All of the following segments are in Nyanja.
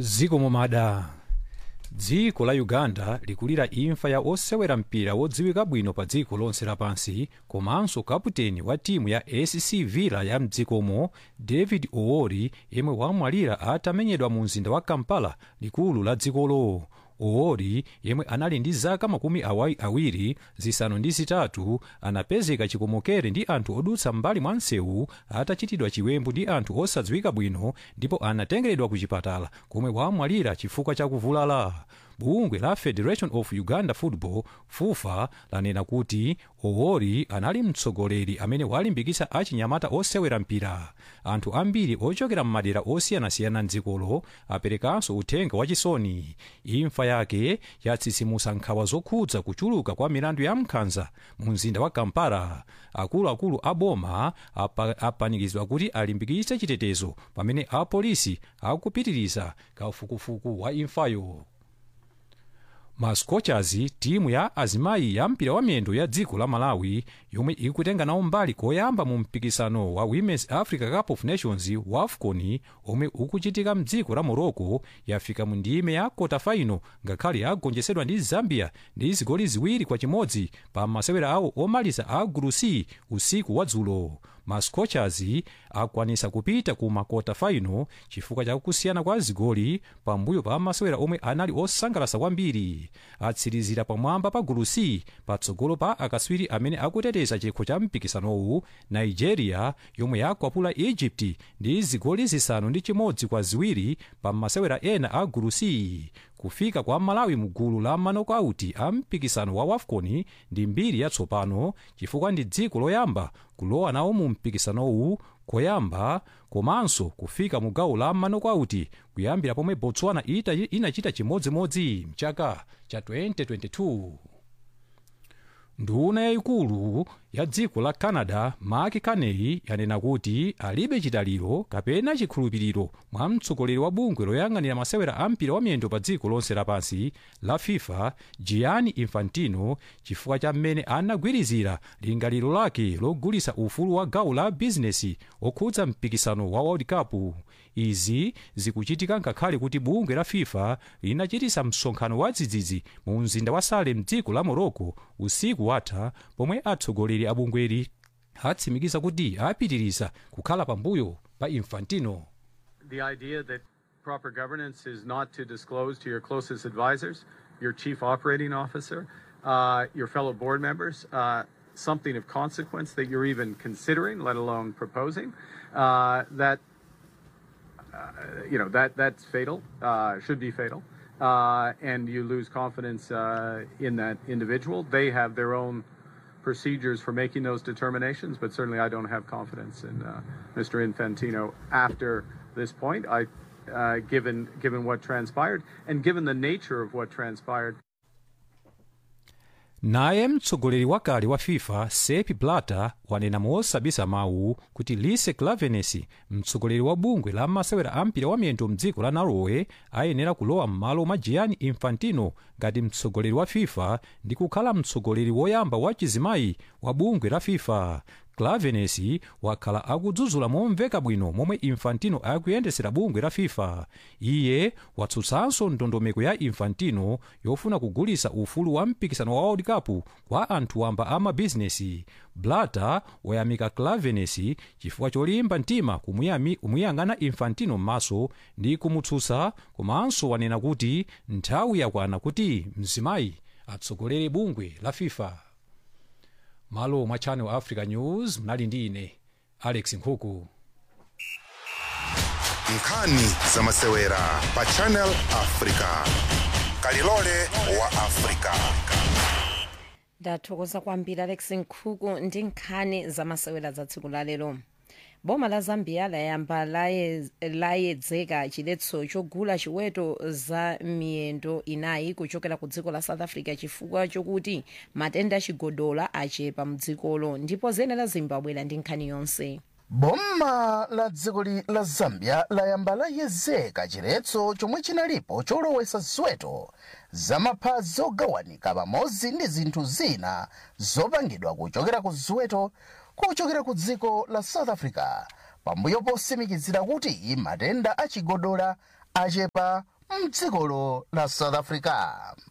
ziko momada dziko la uganda likulira imfa ya osewera mpira wodziwika bwino pa dziko lonse lapansi komanso kaputeni wa timu ya sc villa ya mdzikomo david owori yemwe wamwalira atamenyedwa mu mzinda wa kampala likulu la dzikolo owori yemwe anali ndi zaka makumi awai- awiri zisanu ndi zitatu anapezeka chikomokere ndi anthu odutsa mbali mwa msewu atachitidwa chiwembu ndi anthu osadziwika bwino ndipo anatengeredwa ku chipatala komwe wamwalira chifukwa cha kuvulala bungwe la federation of uganda football fufa lanena kuti owori anali mtsogoleri amene walimbikitsa achinyamata osewera mpira anthu ambiri ochokera m'madera osiyanasiyana mdzikolo aperekanso uthenga wachisoni imfa yake yatsitsimutsa nkhawa zokhudza kuchuluka kwa milandu ya nkhanza mu mzinda wa kampala akuluakulu a boma apa- apanikizidwa kuti alimbikitse chitetezo pamene apolisi akupitiriza kafukufuku wa imfayo ma scorchers timu ya azimayi ya mpira wa miyendo ya dziko la malawi yomwe ikutenga nawo mbali koyamba mu mpikisano wa women's africa cup of nations wafcon omwe ukuchitika mdziko la morocco yafika mu ndime ya kota final ngakhale yagonjetsedwa ndi zambia ndi zigoli ziwiri kwa chimodzi pa masewera awo omaliza a gulu c usiku wa dzulo ma scorchers akwanisa kupita ku makota final chifukwa cha kusiyana kwa zigoli pambuyo pa masewera omwe anali osangalatsa kwambiri atsirizira pamwamba pa gulu c patsogolo pa akatswiri amene akuteteza chikho cha mpikisanowu nigeria yomwe yakwapula egypt ndi zigoli zisanu ndi chimodzi kwa ziwiri pa masewera ena a gulu c kufika kwa malawi mu gulu la manokauti a mpikisano wa wafcon ndi mbiri yatsopano chifukwa ndi dziko loyamba kulowa nawo mu mpikisanowu koyamba komanso kufika mu gawo la manokauti kuyambira pomwe botswana ita inachita chimodzimodzi mchaka cha 2022 nduna yayikulu ya dziko la canada mark carney yanena kuti alibe chitaliro kapena chikhulupiriro mwa mtsogoleri wa bungwe loyang'anira masewera a mpira wa miyendo pa dziko lonse lapansi la fifa gianni infantino chifukwa cha mmene anagwirizira lingaliro lake logulitsa ufulu wa gawo la bizinesi okhudza mpikisano wa world cup izi zikuchitika ngakhale kuti bungwe la fifa linachitisa msonkhano wa dzidzidzi mu mzinda wa salem mdziko la morocco usiku watha pomwe atsogoleri a bungweli atsimikiza kuti apitiriza kukhala pambuyo pa infantino the idea that proper governance is not to disclose to your closest advisors, your chief operating officer, uh, your fellow board members, uh, something of consequence that you're even considering, let alone proposing, uh, that uh, you know that that's fatal, uh, should be fatal, uh, and you lose confidence uh, in that individual. They have their own procedures for making those determinations, but certainly I don't have confidence in uh, Mr. Infantino after this point. I, uh, given given what transpired and given the nature of what transpired. naye mtsogoleri wakale wa fifa sepp blatter wanena mosabisa mawu kuti lise clavenes mtsogoleri wa bungwe la masewera a mpira wa miyendo mdziko la norway ayenera kulowa m'malo mwa gianni infantino ngati mtsogoleri wa fifa ndi kukhala mtsogoleri woyamba wa chizimayi wa bungwe la fifa clavenes wakhala akudzudzula momveka bwino momwe infantino akuyendesera bungwe la fifa iye watsutsanso ndondomeko ya infantino yofuna kugulisa ufulu wa mpikisano wa world cup kwa anthu wamba a mabizinesi blatter wayamika clavenes chifukwa cholimba mtima kumuyami- kumuyang'ana infantino m'maso ndi kumutsutsa komanso wanena kuti nthawi yakwana kuti mzimayi atsogolere bungwe la fifa malo mwa channel africa news mnali ndi ine alex nkhuku nkhani za masewera pa channel africa kalilole wa africa ndathokoza kwambiri alex nkhuku ndi nkhani zamasewera za tsiku la lero boma la zambia layamba laye- layedzeka chiletso chogula chiweto za miyendo inayi kuchokera ku dziko la south africa chifukwa chokuti matenda achigodola achepa mdzikolo ndipo zene la zimbabwe ndi nkhani yonse boma la dziko li- la zambia layamba layezeka chiletso chomwe chinalipo cholowesa ziweto zamaphazi zogawanika pamodzi ndi zinthu zina zopangidwa kuchokera ku ziweto kuchokera ku dziko la south africa pambuyo posimikizira kuti matenda achigodola achepa mdzikolo la south africa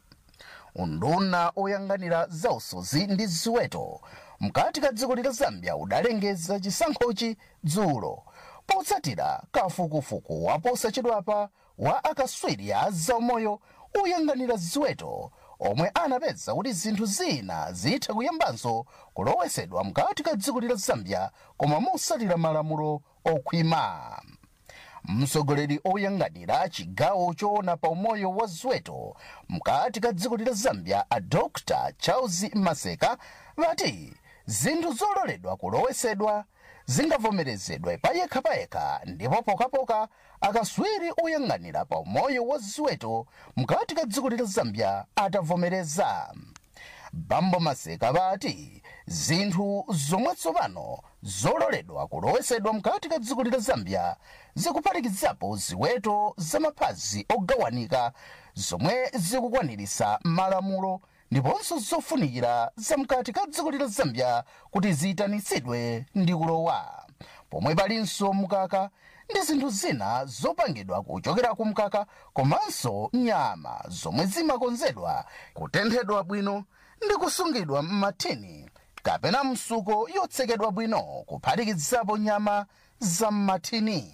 unduna oyang'anira zausozi ndi ziweto mkati ka dziko la zambia udalengeza chisankhochi dzulo potsatira kafukufuku waposachedwapa wa akaswiri a zaumoyo oyang'anira ziweto omwe anapeza kuti zinthu zina zitha kuyambanso kulowesedwa mkati ka dziko la zambia koma motsatira malamulo okhwima mtsogoleri oyang'anira chigawo choona pa umoyo wa ziweto mkati ka dziko la zambia a dr charles maseka vati zinthu zololedwa kulowesedwa zingavomerezedwe payekhapayekha ndipo pokapoka akaswiri oyang'anira pa umoyo wa ziweto mkati ka dziko la zambia atavomereza bambo maseka vati zinthu zomwe tsopano zololedwa kulowesedwa mkati ka dziko la zambia zikuphatikizapo ziweto zamaphazi ogawanika zomwe zikukwanirisa malamulo ndiponso zofunikira zamkati ka dziko la zambia kuti ziyitanitsidwe ndi kulowa pomwe palinso mkaka ndi zinthu zina zopangidwa kuchokera ku mkaka komanso nyama zomwe zimakonzedwa kutenthedwa bwino ndi kusungidwa m'mathini kapena msuko yotsekedwa bwino kuphatikizapo nyama za m'mathini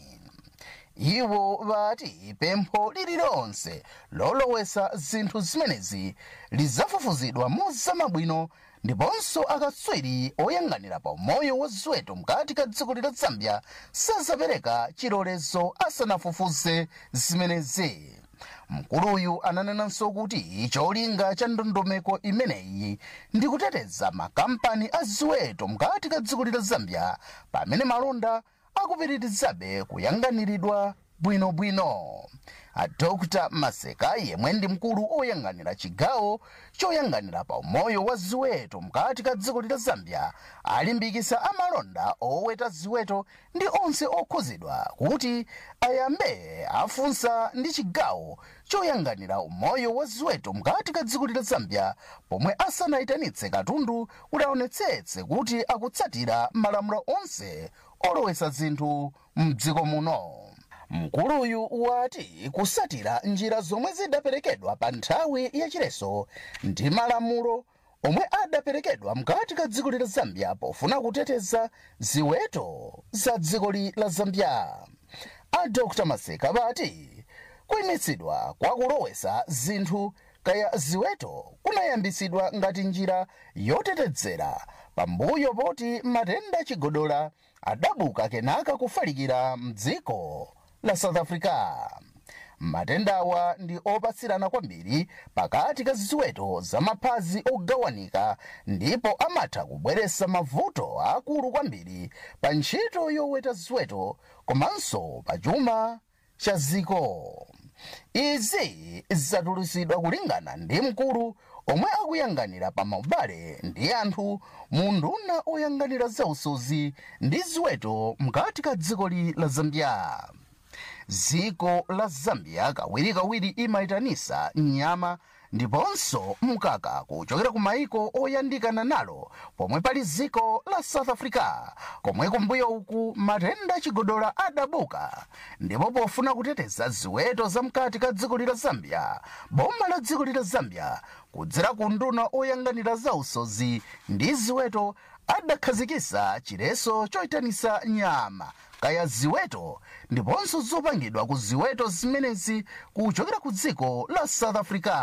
iwo vati pempho lililonse lolowesa zinthu zimenezi lidzafufuzidwa mozama ndiponso akatswiri oyang'anira pa umoyo wa ziweto mkati ka dziko la zambia sazapereka chilolezo asanafufuze zimenezi mkuluyu ananenanso kuti cholinga cha ndondomeko imeneyi ndi kuteteza makampani a ziweto mkati ka dziko la zambia pamene malonda akupitirizabe kuyang'aniridwa bwinobwino a dr maseka yemwe ndi mkulu oyang'anira chigawo choyang'anira pa umoyo wa ziweto mkati ka dziko la zambia alimbikisa amalonda oweta ziweto ndi onse okhuzidwa kuti ayambe afunsa ndi chigawo choyang'anira umoyo wa ziweto mkati ka dziko la zambia pomwe asanayitanitse katundu kuti aonetsetse kuti akutsatira malamulo onse olowesa zinthu mdziko muno mkuluyu wati kusatira njira zomwe zidaperekedwa pa nthawi yachileso ndi malamulo omwe adaperekedwa mkati ka dziko la zambia pofuna kuteteza ziweto za dziko la zambia a dr maseka vati kuyimitsidwa kwa kulowesa zinthu kaya ziweto kunayambisidwa ngati njira yotetezera pambuyo poti matenda chigodola adabuka kenaka kufalikira mdziko la south africa matendawa ndi opatsirana kwambiri pakati ka ziweto zamaphazi ogawanika ndipo amatha kubweretsa mavuto akulu kwambiri pa ntchito yoweta ziweto komanso pa chuma cha ziko izi zatulutsidwa kulingana ndi mkulu omwe akuyang'anira pa maubale ndi anthu mu nduna oyang'anira zausozi ndi ziweto mkati ka dziko la zambia dziko la zambia kawirikawiri imayitanisa nyama ndiponso mkaka kuchokera ku maiko oyandikana nalo pomwe pali dziko la south africa komwe kumbuyo uku matenda chigodola adabuka ndipo pofuna kuteteza ziweto zamkati ka dziko la zambia boma la dziko la zambia kudzera ku nduna oyang'anira zausozi ndi ziweto adakhazikisa chileso choyitanisa nyama kaya ziweto ndiponso zopangidwa ku ziweto zimenezi kuchokera ku dziko la south africa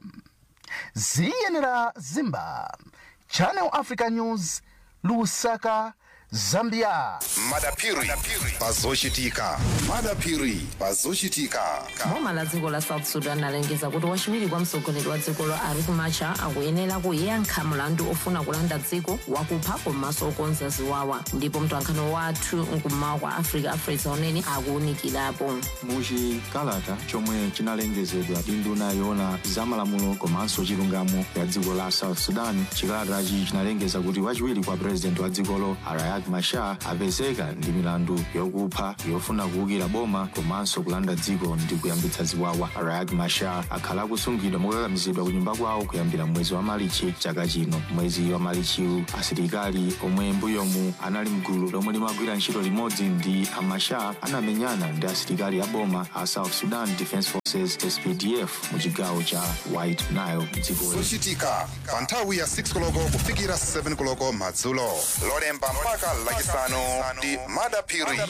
ziyenera zimba channel africa news lusaka zambia madapiri pazochitika madapiri pazochitika boma la dziko la south sudan alengeza kuti wachiwiri kwa mtsogoleri wa dzikolo riek machar akuyenera kuyankha mlandu ofuna kulanda dziko wakupha komanso okonza ziwawa ndipo mtwankhano wathu mkummawa kwa africa afresa unene akuwunikirapo muchikalata chomwe chinalengezedwa ndi nduna yoona zamalamulo komanso chilungamo ya dziko la south sudan chikalatachi chinalengeza kuti wachiwiri kwa purezidenti wa dzikolo riek riak machar apezeka ndi milandu yokupha yofuna kuwukira boma komanso kulanda dziko ndi kuyambitsa ziwawa riak machar akhala akusungidwa mokakamizidwa ku nyumba kwawo kuyambira mwezi wa malichi chaka chino mwezi wa malichiwu asilikali omwe mbuyomu anali mgulu lomwe limagwira ntchito limodzi ndi amachar anamenyana ndi asilikali a boma a south sudan defense forces spdf mu chigawo cha white nile mdziko zochitika pa nthawi ya 6 koloko kufikira 7 koloko madzulo lolemba mpaka lachisanu ndi madapiri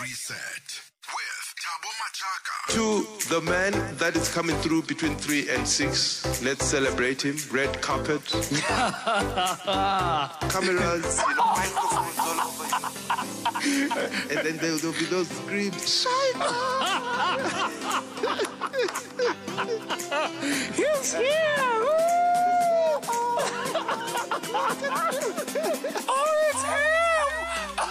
To the man that is coming through between 3 and 6, let's celebrate him. Red carpet. Cameras, you know, microphones all over. and then there will be those screams. He's here! oh, it's him!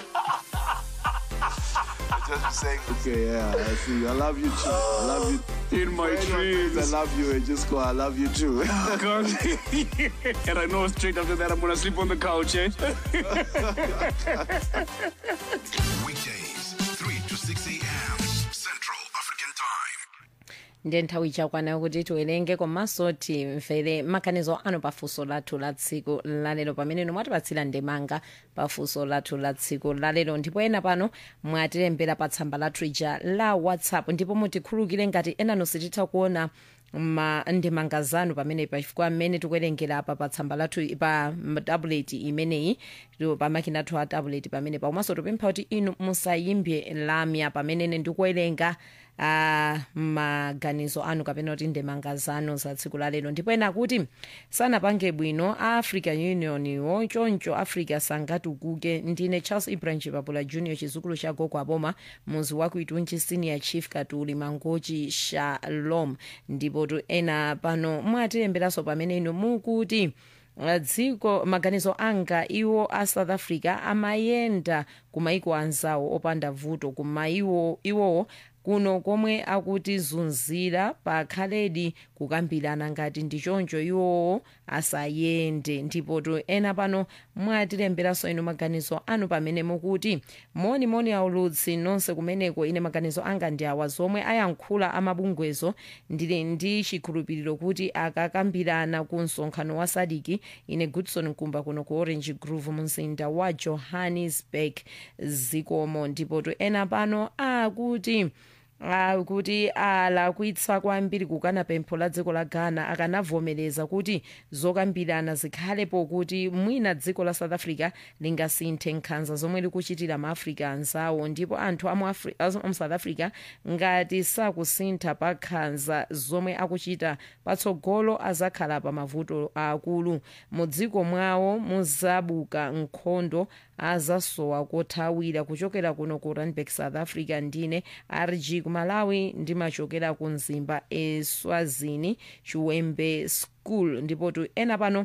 Just be saying, okay, yeah, I see you. I love you too. I love you. In my For anyone dreams. thinks I love you. and Just go, I love you too. God. and I know straight after that I'm gonna sleep on the couch, eh? weekdays 3 to 6 a.m central african time ndiye nthawi ichakwana kuti tiwerenge komanso timvere maganizo anu pafunso lathu la tsiku lalero pamene inu mwatipatsira ndemanga pafunso lathu la tsiku lalero ndipo ena pano mwatilembera pa tsamba lathu ija la whatsapp ndipo mutikhulukire ngati enanu sititha kuona ma ndemanga zanu pamene pachifukwa mmene tikuwerengera apa pa tsamba lathu pa tablet imeneyi tu- pa makina athu a tablet pamene pakomanso tupempha kuti inu musayimbe lamya pamene ine ndikuwerenga uh, maganizo anu kapena kuti ndemanga zanu za tsiku lalero ndipo ena kuti sanapange bwino a african union wo choncho africa sangatukuke ndine charles ibrahim chipapula junior chizukulu cha gogo aboma muzi wa kuitunchi senior chief katuli mangochi shalom ndipo tu ena pano mwatilemberanso pamene inu mukuti Uh, dziko maganizo anga iwo a south africa amayenda kumaiko anzawo opanda vuto kuma iwo iwowo kuno komwe akutizunzira pakhaledi kukambirana ngati ndichoncho iwowo asayende ndipo tu ena pano mwatilemberanso inu maganizo anu pamene mukuti moni moni aulutsi nonse kumeneko ine maganizo anga ndi awa zomwe ayankhula amabungwezo ndili ndi chikhulupiriro kuti akakambirana ku msonkhano wa sadiki ine goodson nkumba kuno ku orange grove mumzinda wa johannesburg zikomo ndipo tu ena pano akuti Uh, kuti alakwitsa kwambiri kukana pempho la dziko la ghana akanavomereza kuti zokambirana zikhalepo kuti mwina dziko la south africa lingasinthe nkhanza zomwe likuchitira maafrica anzawo ndipo anthu amu Afri- amu- amu south africa ngati sakusintha pa nkhanza zomwe akuchita patsogolo azakhala pa mavuto akulu mu dziko mwawo muzabuka nkhondo azasowa kothawira kuchokera kuno ku randburg south africa ndine rg kumalawi ndimachokera ku mzimba eswazini chiwembe school ndipo tu ena pano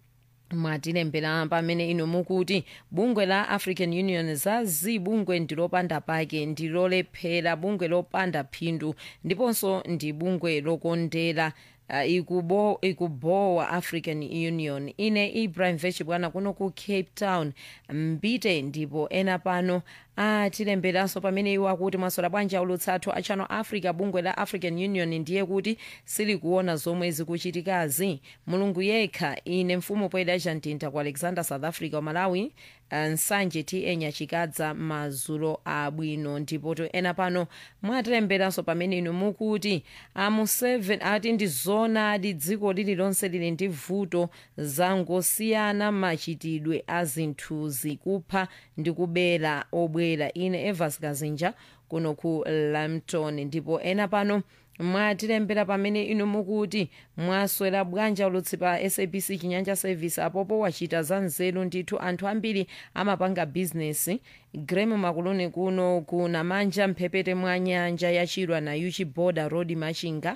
mwatilembera pamene inu mukuti bungwe la african union zazi bungwe ndilopanda pake ndilolephera bungwe lopanda phindu ndiponso ndi bungwe lokondera uh, ikubo, ikubowa african union ine ibrahim vechibwana kuno ku cape town mbite ndipo ena pano atilemberanso pamene iwo akuti mwasola bwanji aulutsa athu a channel africa bungwe la african union ndiye kuti silikuona zomwe zikuchitikazi mulungu yekha ine mfumu poyeda chantinta ku alexander south africa wa malawi nsanje tn chikadza mazulo abwino ndipo to ena pano mwatilemberanso pamene inu mukuti amu 7 ati ndi zonadi dziko lililonse lili ndi vuto zangosiyana machitidwe a zinthuzi kupha ndi kubera obwera ine evas kazinja kuno ku lampton ndipo ena pano mwatilembera pamene inu mukuti mwaswera bwanji ulutsi pa sabc chinyanja service apopo wachita za nzeru ndithu anthu ambiri amapanga bizinesi grem makuluni kuno kuna manja mphepete mwa nyanja yachirwa na uchi border road machinga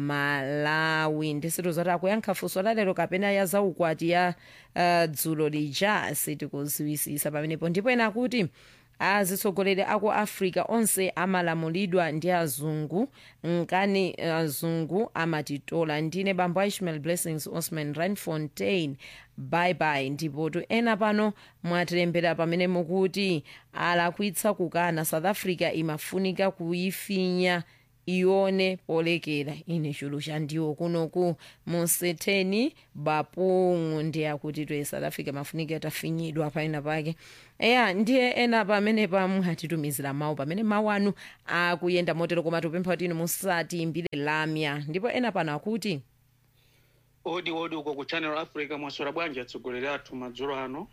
malawi ndisitu zoti akuyankha funso lalero kapena ya zaukwati ya uh, dzulo lija sitikuziwisisa pamenepo ndipo ena akuti azitsogoleri aku africa onse amalamulidwa ndi azungu nkani azungu amatitola ndine bambo ishmael blessings osman randfontein bye bye ndipotu ena pano mwatilembera pamene mukuti alakwitsa kukana south africa imafunika kuyifinya ione polekera ine chulu chandiwo kunoku musetheni bapungu ndiye akuti toye south africa mafunika tafinyidwa paina pake eya ndiye ena pamene pamwatitumizira mawu pamene mawu anu akuyenda motero koma tupempha kuti inu musatiimbire lamya ndipo ena pano akuti odi odi uko ku channel africa mwaswera bwanji atsogoleri athu madzulo ano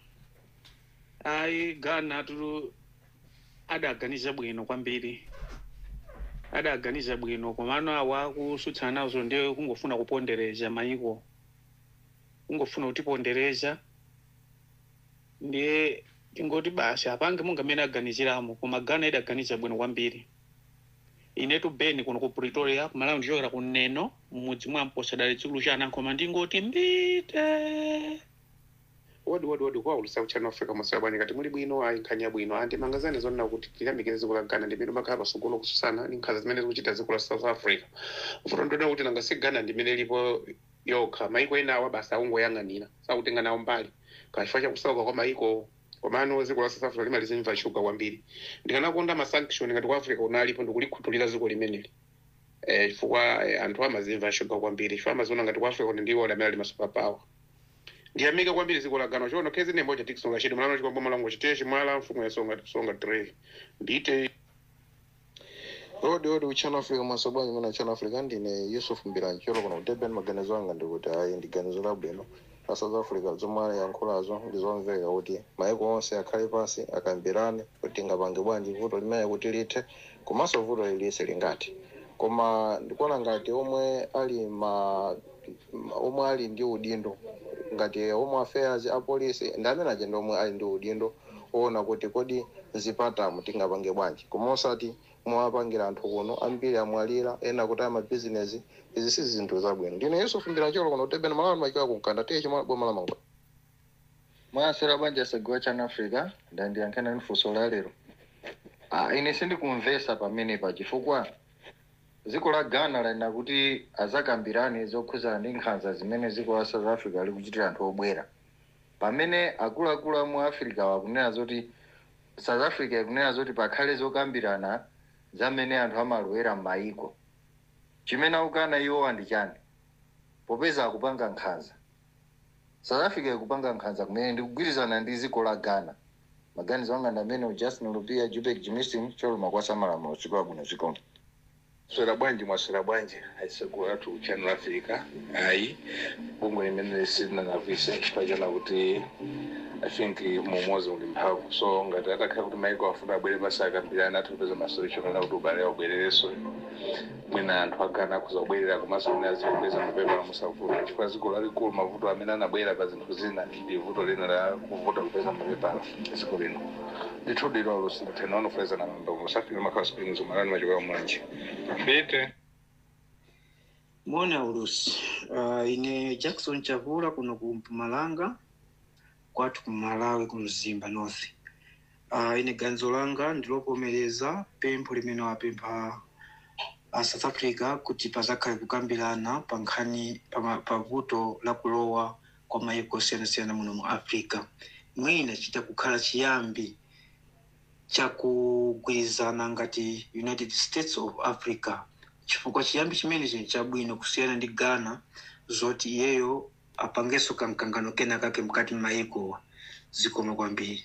ayi ghana tulu adaganiza bwino kwambiri adaganiza bwino komano awa kusutsana nazo ndiye kungofuna kupondereza maiko kungofuna kutipondereza ndiye tingoti basi apange munga amene aganiziramo koma ghana idaganiza bwino kwambiri inetu beni kuno ku pretoria kumalawi ndichokera kuneno mmudzi mwa mposadali chikulu cha anankoma ndingoti mbite wodi wodi wodi kwaulusa kuchano africa mwaswera bwanji kati muli bwino ayi nkhanya bwino andi mangazani zonena kuti tiyamikire dziko la ghana ndimene makhala pasogolo kususana ndi nkhanza zimene zikuchita dziko la south africa futo ndionera kuti nanga si ghana ndimene lipo yokha maiko ena awa basi akungoyang'anira sakutenga nawo mbali kachifukwa chakusauka kwa maiko komano dziko la south africa limalizimva shuga kwambiri ndikanakonda masanction ngati kwa africa unalipo ndikulikhuthulira dziko limeneli eh, chifukwa eh, anthu amazimva shuga kwambiri chifukwa amaziona ngati kwa africa ndiwo amene ali masuperpower ndiyamika kwambiri dziko la ghana chono khezi nembo chatikisonga chiti mlano chikwambo malango chitiye chimwala mfumu yasonga tikusonga tray ndite odi odi uchano africa mwasobwanyi mwana uchano africa ndine yusuf mbiranji cholo kuno kudeben maganizo anga ndikuti ayi ndi ganizo labwino la south africa zomwe anayankhulazo ndi zomveka kuti maiko onse akhale pansi akambirane kuti ngapange bwanji vuto limene kuti lithe komanso vuto lilise lingati koma ndikuona ngati omwe ali ma omwe ali ndi udindo ngati home affairs apolisi ndi amene aja ndi omwe ali ndi udindo oona kuti kodi zipatamu tingapange bwanji koma osati mwapangira anthu kuno ambiri amwalira ena kuti amabizinesi izi si zinthu zabwino ndine yusufu mbirancholo kuno kutebena malawi machiwa kunkanda tiye chimwe boma la mango mwasera bwanji asagiwa chana africa ndandiyankhena nifunso la lero ah, ine sindikumvesa pamenepa chifukwa dziko la ghana laina kuti azakambirane zokhuzana ndi nkhanza zimene dziko la south africa likuchitira anthu obwera pamene akuluakulu amu africa wakunena zoti south africa ikunena zoti pakhale zokambirana zamene anthu amalowera m'mayiko chimene akukana iwowa ndi chani popeza akupanga nkhanza south africa ikupanga nkhanza kumene ndikugwirizana ndi dziko la ghana maganizo anga ndi amene justin lupia jubek jimistin choluma kwasa malamulo chikola bwino chikomo swera bwanji mwaswera bwanji aisegura athu channel africa ayi bungwe limene lisinanavise chifukwa chana kuti i think mumozi uli mphamvu so ngati atakhala kuti maiko afuna abwere basi akambirana athu kupeza masolution ana kuti ubale ubwerereso mwina anthu agana akuza kubwerera komanso amene azikupeza mapepala musavuta chifukwa dziko lalikulu mavuto amene anabwera pa zinthu zina ndi vuto lina la kuvuta kupeza mapepala dziko lino ndithudi lolo sindathena wanofuleza na mamba musafika makhala springs umalani machikoya mwanje mbite mona ulusi uh, ine jackson chavula kuno ku mpumalanga kwathu ku malawi ku mzimba north uh, ine ganizo langa ndilovomereza pempho limene wapempha uh, south africa kuti pazakhale kukambirana pa nkhani pa, pa vuto la kulowa kwa maiko osiyanasiyana muno mu africa mwina chita kukhala chiyambi chakugwirizana ngati united states of africa chifukwa chiyambi chimene chini chabwino kusiyana ndi ghana zoti iyeyo apangenso kamkangano kena kake mkati m'mayikowa zikoma kwambiri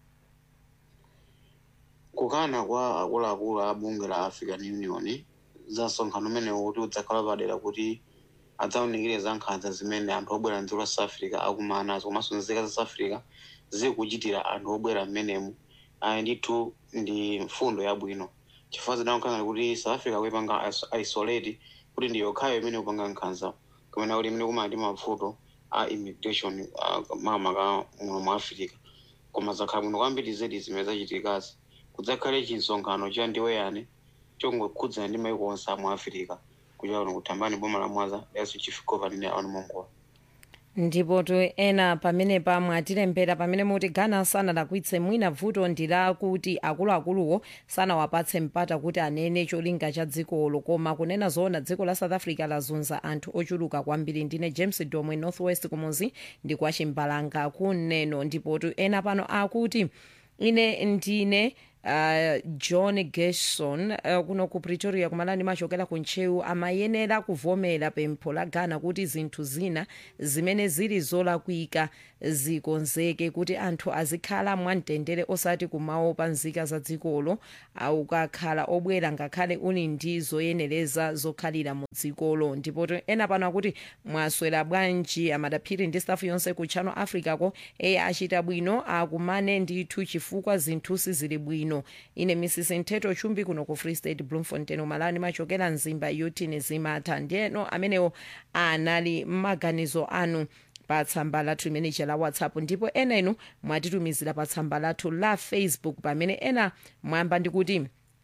kukana kwa akuluakulu a bunge la african union za msonkhano umene kuti udzakhala padera kuti adzaunikire za nkhanza zimene anthu obwera mdziko la south africa akumana nazo komanso nzika za south africa zikuchitira anthu obwera mmenemu ayi ndithu ndi mfundo yabwino chifukwa zidaonkhana kuti south africa kuipanga isolate kuti ndi yokhayo imene kupanga nkhanza kumene kuti imene kumana ndi mavuto a immigration makamaka muno mu africa koma zakhala bwino kwambiri zedi zimene zachitikazi kudzakhale chinsonkhano cha ndiweyani chongokhudzana ndi maiko onse amu africa kuchokera kuno kuthambani boma la mwaza yaso chief governing aon mongola ndipo to ena pamene pamwe atilembera pamene muti ghana sanalakwitse mwina vuto ndi lakuti akuluakuluwo sanawapatse mpata kuti anene cholinga cha dzikolo koma kunena zoona dziko la south africa lazunza anthu ochuluka kwambiri ndine james domwe northwest kumuzi ndi kwa chimbalanga kuneno ndipo to ena pano akuti ine ndine uh, john gerson uh, kuno ku pretoria kumalani machokera ku ntcheu amayenera kuvomera pempho la ghana kuti zinthu zina zimene zili zolakwika zikonzeke kuti anthu azikhala mwamtendere osati kumaopa nzika za dzikolo ukakhala obwera ngakhale uli ndi zoyenereza zokhalira mu dzikolo ndipo ena pano akuti mwaswera bwanji amadaphiri ndi staff yonse ku channel africa ko eye achita bwino akumane ndithu chifukwa zinthu sizili bwino ine mrs nteto chumbi kuno ku free state bloemfontein umalani machokera mzimba yotini zimatha ndiyeno amenewo anali m'maganizo anu pa tsamba lathu limene la whatsapp ndipo ena inu mwatitumizira pa tsamba lathu la facebook pamene ena mwamba ndikuti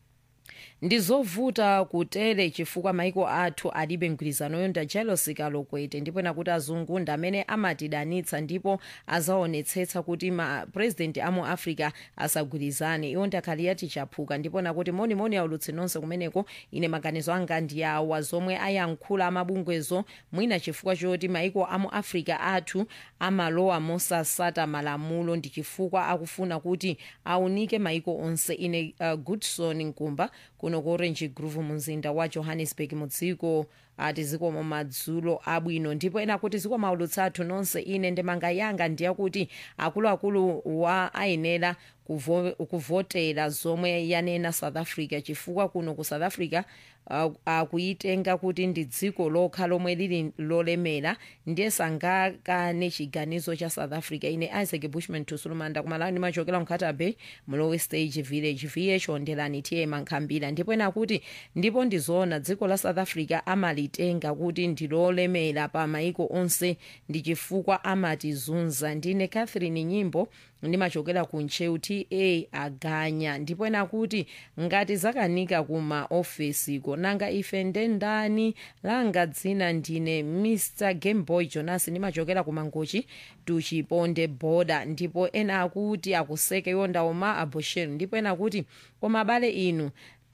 ndizovuta kutere chifukwa maiko athu alibe mgwirizano yonda jealousy kalokwete ndipo nakuti azungu ndi amene amatidanitsa ndipo azaonetsetsa kuti mapurezidenti amu africa asagwirizane iwo ndakhali yati chaphuka ndipo nakuti monimoni aulutsi nonse kumeneko ine maganizo anga ndi awa zomwe ayankhula amabungwezo mwina chifukwa choti maiko amu africa athu amalowa mosasata malamulo ndi chifukwa akufuna kuti aunike maiko onse ine uh, goodson nkumba kuno ku orange groove mumzinda wa johannesburg mu dziko ati zikomo madzulo abwino ndipo ena kuti zikomo aulutsi athu nonse ine ndemanga yanga ndiyakuti akuluakulu wa ayenera kuvo, kuvotera zomwe yanena south africa chifukwa kuno ku south africa akuyitenga uh, kuti ndi dziko lokha lomwe lili lolemera ndiye sangakane chiganizo cha south africa ine isaac bushman tusulumanda kumalani machokera mkhata bay mlowe stage village vh ondelani tiye mankhambira ndipo ena kuti ndipo ndizoona dziko la south africa amalitenga kuti ndilolemera pa maiko onse ndi chifukwa amatizunza ndine catherine nyimbo ndimachokera ku ntcheu ta aganya ndipo ena kuti ngati zakanika kuma ofesiko nanga ife ndendani langa dzina ndine mr gameboy jonas ndimachokera ku mangochi tuchiponde boda ndipo ena akuti akuseke yondaoma abushir ndipo ena kuti koma abale inu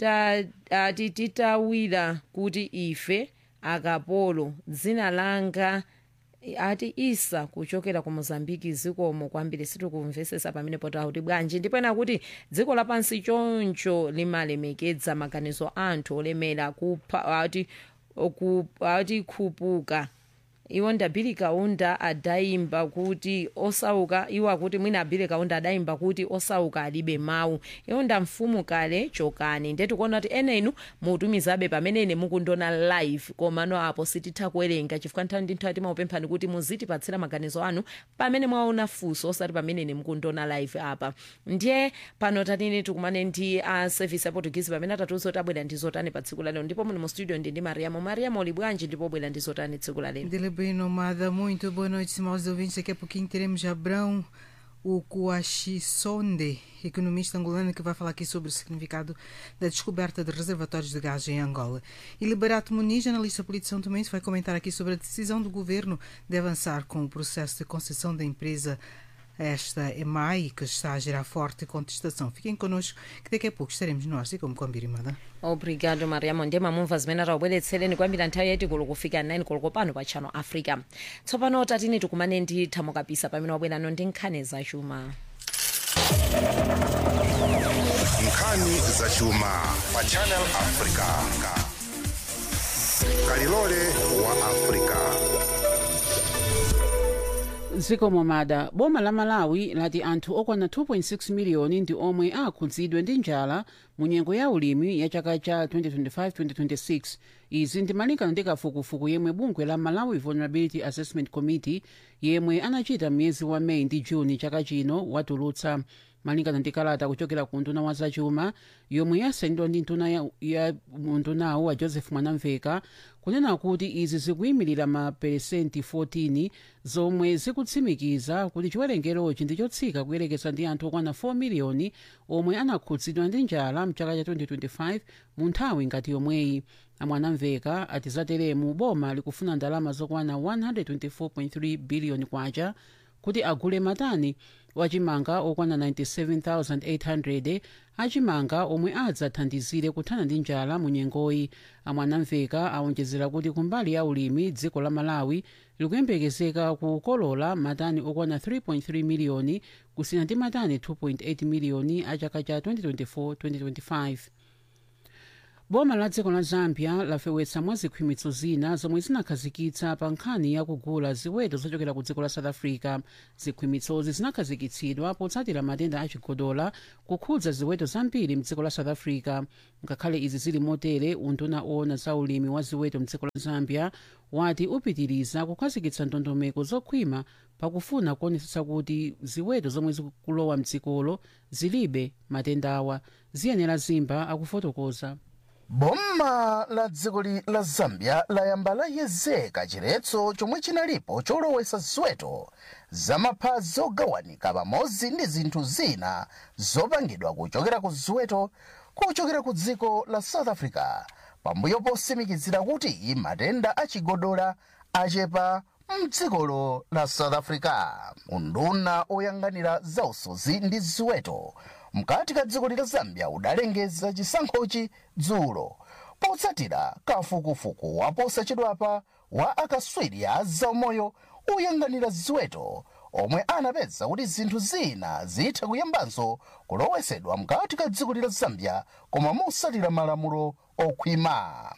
ati titawira kuti ife akapolo dzina langa ati isa kuchokera ku mozambiki zikomo kwambiri sitikumvesesa pamene potakuti bwanji ndipo ena kuti dziko lapansi choncho limalemekedza maganizo anthu olemera kupha ati ati khupuka iwo ndabili kaunda adayimba kuti osauka iwo akuti mwina abili kaunda adayimba kuti osauka alibe mawu iwo nda mfumu kale chokani ndetu kuona kuti ene inu mutumizabe pamene ine mukundona live komano apo sititha kuwerenga chifukwa nthawi ndi nthawi timapemphani kuti muzitipatsira maganizo anu pamene mwaona funso osati pamene ine mukundona live apa ndiye pano tatini tikumane ndi a service ya portuguese pamene atatiuza kuti abwera ndi zotani pa tsiku lalero ndipo muli mu studio ndi ndi mariamo mariamo uli bwanji ndipo bwera ndi zotani tsiku lalero Dele bem nomada, muito boa noite, estimados ouvintes. Daqui a pouquinho teremos Abrão, o Coachissonde, economista angolano, que vai falar aqui sobre o significado da descoberta de reservatórios de gás em Angola. E Liberato Muniz, analista político São Tomé, vai comentar aqui sobre a decisão do governo de avançar com o processo de concessão da empresa esta EMAI, que está a gerar forte contestação. Fiquem connosco, que daqui a pouco estaremos no ar, assim como com a Birimada. obrigado mariamo ndiye mamumva zimene atawubweretsereni kwambiri nthawi yaitikulu kufika 9 koloko pano pa channel africa tsopano tatini tikumane ndi thamo kapisa pamene wabwerano ndi nkhani zachuma nkhani zachuma pa channel africa kalilole wa africa zikomo mada boma la malawi lati anthu okwana 2.6 miliyoni ndi omwe akhudzidwe ndi njala mu nyengo ya ulimi ya chaka cha 2025-2026 izi ndi malingana ndi kafukufuku yemwe bungwe la malawi vulnerability assessment committee yemwe anachita mwezi wa meyi ndi juni chaka chino watulutsa malingana ndi kalata kuchokera ku nduna wa zachuma yomwe yasayinidwa ndi nduna ya, ya ndunawo wa joseph mwanamveka kunena kuti izi zikuyimirira maperesenti 14 zomwe zikutsimikiza kuti chiwerengerochi ndi chotsika kuyerekeza ndi anthu okwana 4 miliyoni omwe anakhudzidwa ndi njala mchaka cha 2025 mu nthawi ngati yomweyi amwanamveka ati zateremu boma likufuna ndalama zokwana 124.3 biliyoni kwacha kuti agule matani wachimanga okwana 97800 achimanga omwe adzathandizire kuthana ndi njala mu nyengoyi amwanamveka awonjezera kuti kumbali ya ulimi dziko la malawi likuyembekezeka kukolola matani okwana 3.3 miliyoni kusiyana ndi matani 2.8 miliyoni a chaka cha 2024-2025 boma la dziko la zambia lafewetsa mwa zikhwimitso zina zomwe zinakhazikitsa pa nkhani yakugula ziweto zochokera ku dziko la south africa zikhwimitsozi zinakhazikitsidwa potsatira matenda achigodola kukhudza ziweto zambiri mdziko la south africa ngakhale izi zili motere unduna owona za ulimi wa ziweto mdziko la zambia wati upitiriza kukhazikitsa ndondomeko zokhwima pakufuna kuonetsetsa kuti ziweto zomwe zikulowa mdzikolo zilibe matendawa ziyenera zimba akufotokoza boma la dziko la zambia layamba layezeka chiletso chomwe chinalipo cholowesa ziweto zamapha zogawanika pamodzi ndi zinthu zina zopangidwa kuchokera ku ziweto kuchokera ku dziko la south africa pambuyo posimikizira kuti matenda achigodola achepa mdzikolo la south africa unduna oyang'anira zausozi ndi ziweto mkati ka dziko la zambia udalengeza chisankhochi dzulo potsatira kafukufuku waposachedwapa wa akatswiri a zaumoyo oyang'anira ziweto omwe anapeza kuti zinthu zina zitha kuyambanso kulowesedwa mkati ka dziko la zambia koma motsatira malamulo okhwima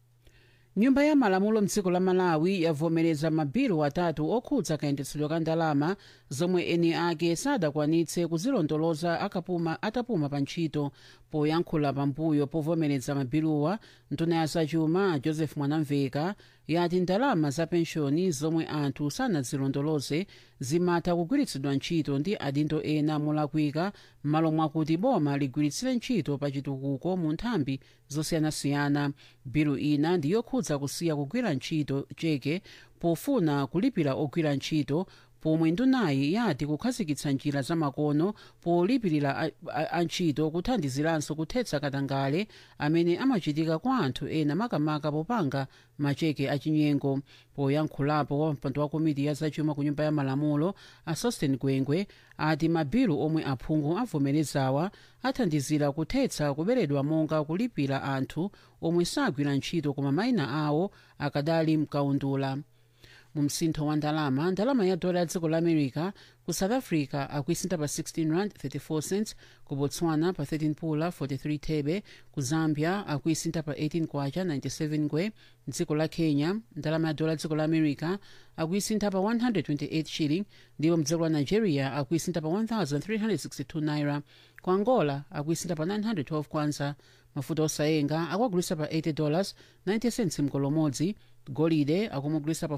nyumba ya malamulo mdziko la malawi yavomereza mabilu atatu okhudza kayendetsedwe ka ndalama zomwe eni ake sadakwanitse kuzilondoloza akapuma atapuma pa ntchito poyankhula pambuyo povomereza mabiluwa nduna ya zachuma joseph mwanamveka yati ndalama za penshoni zomwe anthu sanazilondoloze zimatha kugwiritsidwa ntchito ndi adindo ena molakwika m'malo mwakuti boma ligwiritsire ntchito pa chitukuko mu nthambi zosiyanasiyana bilu ina ndiyokhudza kusiya kugwira ntchito cheke pofuna kulipira ogwira ntchito pomwe ndunayi yati kukhazikitsa njira zamakono polipirira antchito kuthandiziranso kuthetsa katangale amene amachitika kwa anthu ena makamaka popanga macheke achinyengo poyankhulapo wa mpando wa komiti ya zachuma ku nyumba ya malamulo a sosten gwengwe ati mabilu omwe aphungu avomerezawa athandizira kuthetsa kuberedwa monga kulipira anthu omwe sagwira ntchito koma mayina awo akadali mkaundula mu msintho wa ndalama ndalama ya dola ya dziko la america ku south africa akuisintha pa 16 rand 34 cents ku botswana pa 13 pula 43 thebe ku zambia akuisintha pa 18 kwacha 97 ngwe dziko la kenya ndalama ya dola ya dziko la america akuisintha pa 128 shilling ndipo mdziko la nigeria akuisintha pa 1362 naira ku angola akuisintha pa 912 kwanza mafuta osayenga akuagulisa pa 80 dollars 90 cents mgolo umodzi golide akumugulisa pa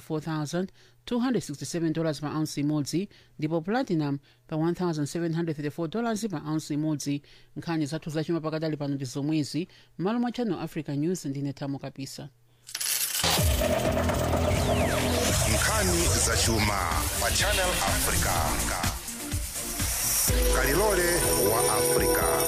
4,267 dollars pa ounce imodzi ndipo platinum pa 1,734 dollars pa ounce imodzi nkhani zathu zachuma pakadali pano ndi zomwezi m'malo mwa channel africa news ndine thamo kapisa nkhani zachuma pa channel africa kalilole wa africa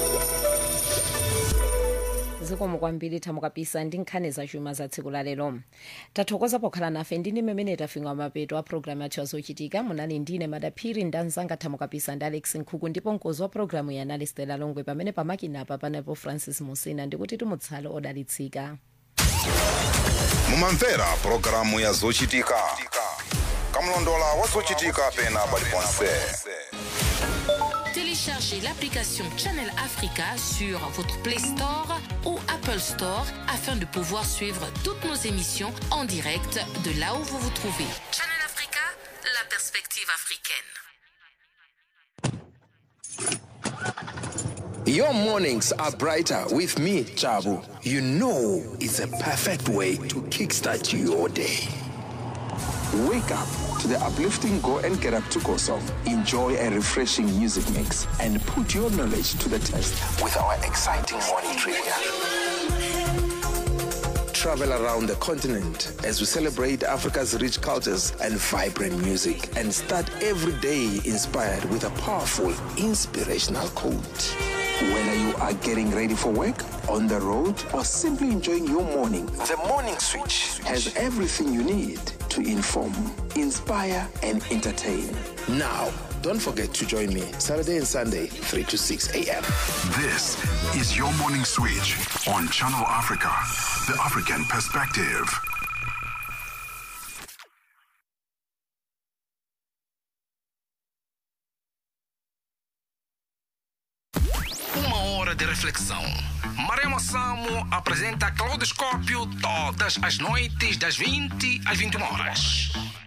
zikomo kwambiri thamo kapisa ndi nkhani zachuma za tsiku la lero tathokoza pokhala nafe ndine mmene tafika mapeto a programu yathu yazochitika munali ndine madaphiri ndanzanga thamo kapisa ndi alex nkhuku ndipo mkozi wa programu ya anali stela longwe pamene pamakinapa panepo francis musina ndikuti tumutsale odalitsika mumamvera pulogalamu ya zochitika kamlondola wa zochitika pena paliponse Téléchargez l'application Channel Africa sur votre Play Store ou Apple Store afin de pouvoir suivre toutes nos émissions en direct de là où vous vous trouvez. Channel Africa, la perspective africaine. Your mornings are brighter with me, Chabu. You know it's a perfect way to kickstart your day. Wake up to the uplifting Go and Get Up to Go song. Enjoy a refreshing music mix and put your knowledge to the test with our exciting morning trivia. Travel around the continent as we celebrate Africa's rich cultures and vibrant music and start every day inspired with a powerful inspirational quote. Whether you are getting ready for work, on the road, or simply enjoying your morning, the Morning Switch has everything you need to inform, inspire, and entertain. Now, don't forget to join me Saturday and Sunday, 3 to 6 a.m. This is your morning switch on Channel Africa, the African perspective. Uma hora de reflexão. Maremo Samo apresenta Claudoscópio todas as noites das 20 às 21 horas.